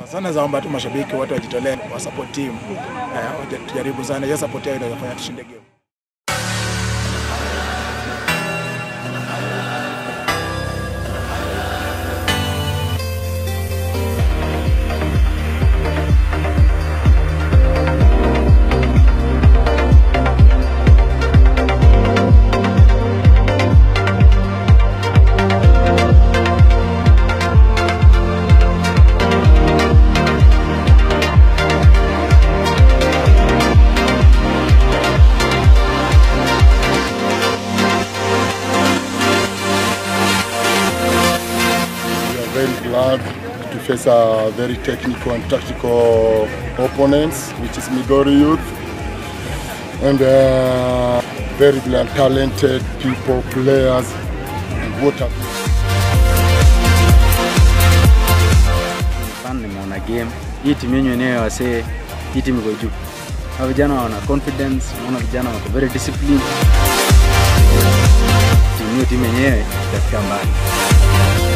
Sana zaomba tu mashabiki wote wajitolee wa support team. Eh, tujaribu sana hiyo support yao inaweza fanya tushinde game. We are very glad to face a very technical and tactical opponents, which is Migori Youth, and uh, very brilliant, talented people, players, and what have you. Fan nimeona game hii timu yenyu wenyewe wasee, hii timu iko juu. Hao vijana wana confidence, unaona vijana wako very disciplined. Timu hiyo timu yenyewe itafika mbali.